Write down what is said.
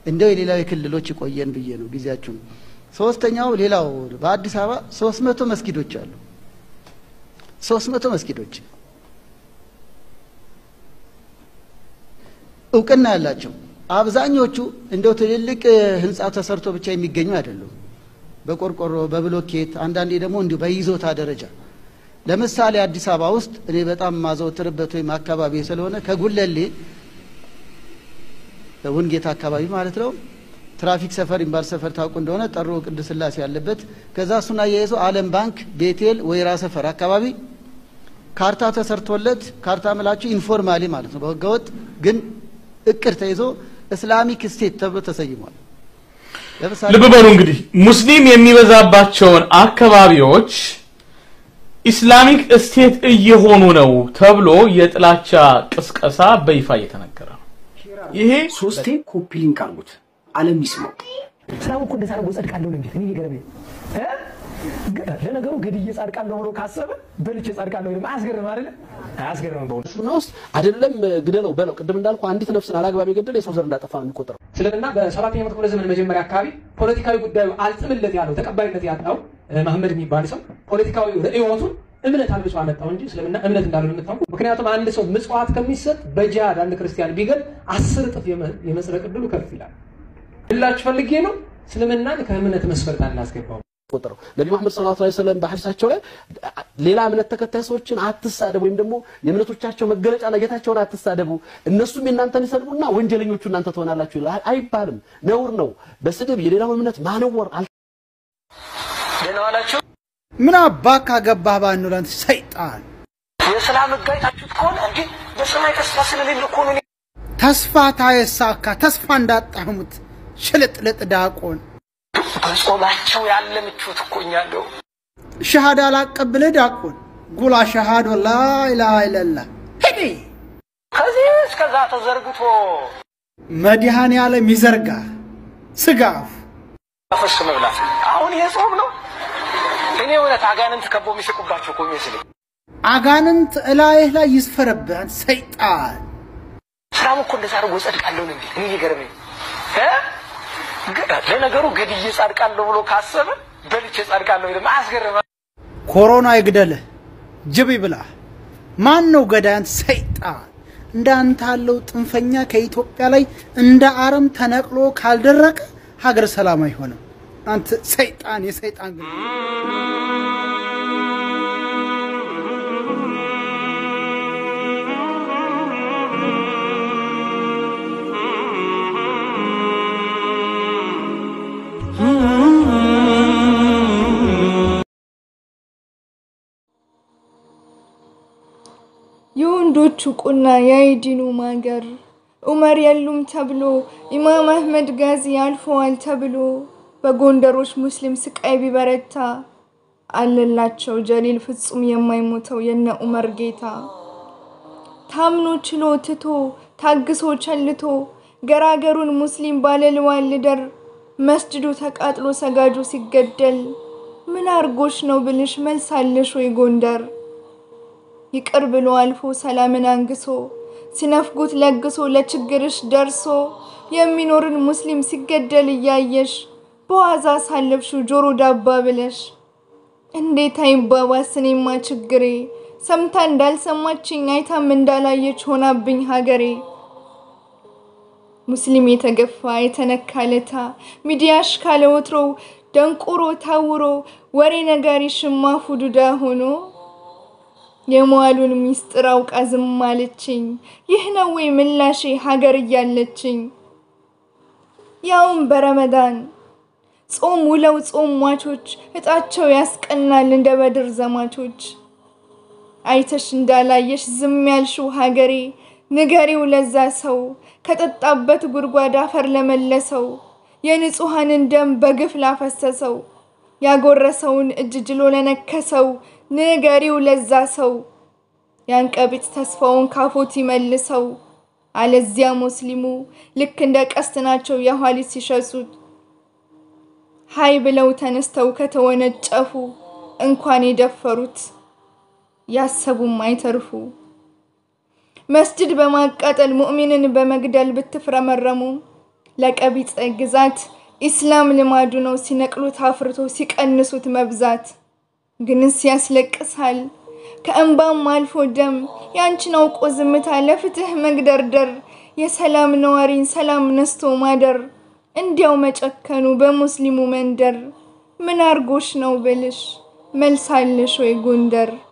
እንደው የሌላው የክልሎች ይቆየን ብዬ ነው ጊዜያችሁን። ሶስተኛው ሌላው በአዲስ አበባ ሶስት መቶ መስጊዶች አሉ። ሶስት መቶ መስጊዶች እውቅና ያላቸው አብዛኞቹ እንደው ትልልቅ ህንፃ ተሰርቶ ብቻ የሚገኙ አይደሉም። በቆርቆሮ በብሎኬት አንዳንዴ ደግሞ እንዲሁ በይዞታ ደረጃ ለምሳሌ አዲስ አበባ ውስጥ እኔ በጣም ማዘወትርበት ወይም አካባቢ ስለሆነ ከጉለሌ ውንጌት አካባቢ ማለት ነው ትራፊክ ሰፈር የሚባል ሰፈር ታውቁ እንደሆነ ጠሮ ቅድስት ሥላሴ ያለበት ከዛ እሱን አያይዞ ዓለም ባንክ ቤቴል ወይራ ሰፈር አካባቢ ካርታ ተሰርቶለት ካርታ ምላችሁ ኢንፎርማሊ ማለት ነው በህገወጥ ግን እቅድ ተይዞ እስላሚክ ስቴት ተብሎ ተሰይሟል። ልብ በሉ እንግዲህ ሙስሊም የሚበዛባቸውን አካባቢዎች ኢስላሚክ ስቴት እየሆኑ ነው ተብሎ የጥላቻ ቅስቀሳ በይፋ እየተነገረ ነው። ይሄ ሶስቴ ኮፒ ሊንክ አርጉት፣ ዓለም ይስማው። ስራው እኮ እንደዛ አድርጎ ጸድቃለሁ ነው እንዴት እኔ እየገረመኝ እ? ግ- ለነገሩ ገድዬ ጻድቃለሁ ብሎ ካሰበ በልቼ ጻድቃለሁ ይልም አያስገርም አይደለ? አያስገርምም በእውነት እስልምና ውስጥ አይደለም ግደለው በለው። ቅድም እንዳልኩ አንዲት ነፍስን አላግባብ የገደለ የሰው ዘር እንዳጠፋ ነው የሚቆጠረው። እስልምና በሰባተኛው መቶ ክፍለ ዘመን መጀመሪያ አካባቢ ፖለቲካዊ ጉዳዩ አልጥምለት ያለው ተቀባይነት ያጣው እ፣ መሐመድ የሚባል ሰው ፖለቲካዊ ርዕዮቱን እምነት አልብሶ አመጣው እንጂ እስልምና እምነት እንዳልሆነ የምታውቁ። ምክንያቱም አንድ ሰው ምጽዋት ከሚሰጥ በጂሃድ አንድ ክርስቲያን ቢገል አስር እጥፍ የመ- የመጽደቅ ዕድሉ ከፍ ይላል። ልላችሁ ፈልጌ ነው እስልምናን ከእምነት መስፈርት አናስገባው። ቆጠረው ነቢ መሐመድ ሰለላሁ ዐለይሂ ወሰለም በሐዲሳቸው ላይ ሌላ እምነት ተከታይ ሰዎችን አትሳደቡ ወይም ደግሞ የእምነቶቻቸው መገለጫ ጌታቸውን አትሳደቡ፣ እነሱም የእናንተን ይሰድቡና ወንጀለኞቹ እናንተ ትሆናላችሁ ይላል። አይባልም፣ ነውር ነው። በስድብ የሌላው እምነት ማነወር አል ደህና ዋላችሁ። ምን አባክ ካገባህ ባንኑ ለአንተ ሰይጣን የሰላም ሕግ አይታችሁት ከሆነ እንዴ በሰማይ ተስፋ ስለሌለ እኮ ነው። እኔ ተስፋ ታየሳካ ተስፋ እንዳጣሙት ሽልጥልጥ ዳቆን በጾማቸው ያለ ምቾት እኮ እኛ እንደው ሸሃዳ ላቀብልህ ዳቆን ጉላ ሸሃዶ ላኢላሃ ኢለላህ ሄዴ ከዚህ እስከዛ ተዘርግቶ መድኃኔ ዓለም ይዘርጋ ስጋፍ ፈስ መብላት አሁን ይሄ ጾም ነው። እኔ እውነት አጋንንት ከቦ የሚስቁባቸው እኮ የሚመስለኝ አጋንንት እላይህ ላይ ይስፈረብህ አንተ ሰይጣን ስራም እኮ እንደዛ አድርጎ ጸድቃለሁ ነው እንዴ? እኔ እየገረመኝ እ? ግ- ለነገሩ ገድዬ ጻድቃለሁ ብሎ ካሰበ በልቼ ጻድቃለሁ ይልም አያስገርም። ኮሮና ይግደልህ ጅብ ይብላህ ማን ነው ገዳይ አንተ ሰይጣን እንዳንተ ያለው ጥንፈኛ ከኢትዮጵያ ላይ እንደ አረም ተነቅሎ ካልደረቀ ሀገር ሰላም አይሆንም አንተ ሰይጣን የሰይጣን ግን የወንዶቹ ቁና የአይዲኑ ማገር ዑመር የሉም ተብሎ ኢማም አህመድ ጋዚ አልፈዋል ተብሎ በጎንደሮች ሙስሊም ስቃይ ቢበረታ አለላቸው ጀሊል ፍጹም የማይሞተው የነ ዑመር ጌታ ታምኖ ችሎ ትቶ ታግሶ ቸልቶ ገራገሩን ሙስሊም ባለልዋል ልደር መስጅዱ ተቃጥሎ ሰጋጁ ሲገደል ምን አርጎሽ ነው ብልሽ መልሳለሽ ወይ ጎንደር ይቅር ብሎ አልፎ ሰላምን አንግሶ ሲነፍጉት ለግሶ ለችግርሽ ደርሶ የሚኖርን ሙስሊም ሲገደል እያየሽ በዋዛ ሳለፍሽው ጆሮ ዳባ ብለሽ እንዴት አይባባስ እኔማ ችግሬ ሰምታ እንዳልሰማችኝ አይታም እንዳላየች ሆናብኝ ሀገሬ ሙስሊም የተገፋ የተነካ ለታ ሚዲያሽ ካለ ወትሮው ደንቁሮ ታውሮ ወሬ ነጋሪ ሽማ ፉዱዳ ሆኖ የመዋሉን ሚስጥር አውቃ ዝም አለችኝ። ይህ ነው ወይ ምላሼ ሀገር እያለችኝ? ያውም በረመዳን ጾም ውለው ጾም ሟቾች እጣቸው ያስቀናል እንደ በድር ዘማቾች። አይተሽ እንዳላየሽ ዝም ያልሽው ሀገሬ ንገሪው ለዛ ሰው ከጠጣበት ጉድጓድ አፈር ለመለሰው የንጹሐንን ደም በግፍ ላፈሰሰው ያጎረሰውን እጅ ጅሎ ለነከሰው ንገሪው ለዛ ሰው ያንቀቢጥ ተስፋውን ካፎት ይመልሰው። አለዚያ ሙስሊሙ ልክ እንደ ቀስት ናቸው የኋሊት ሲሸሱት ሀይ ብለው ተነስተው ከተወነጨፉ እንኳን የደፈሩት ያሰቡም አይተርፉ። መስጅድ በማቃጠል ሙእሚንን በመግደል ብትፍረመረሙ ለቀቢጸ ግዛት ኢስላም ልማዱ ነው ሲነቅሉት አፍርቶ ሲቀንሱት መብዛት። ግንስ ያስለቅሳል ከእንባም አልፎ ደም ያንቺን አውቆ ዝምታ ለፍትህ መግደርደር የሰላም ነዋሪን ሰላም ነስቶ ማደር እንዲያው መጨከኑ በሙስሊሙ መንደር ምን አርጎሽ ነው ብልሽ መልሳለሽ ወይ ጎንደር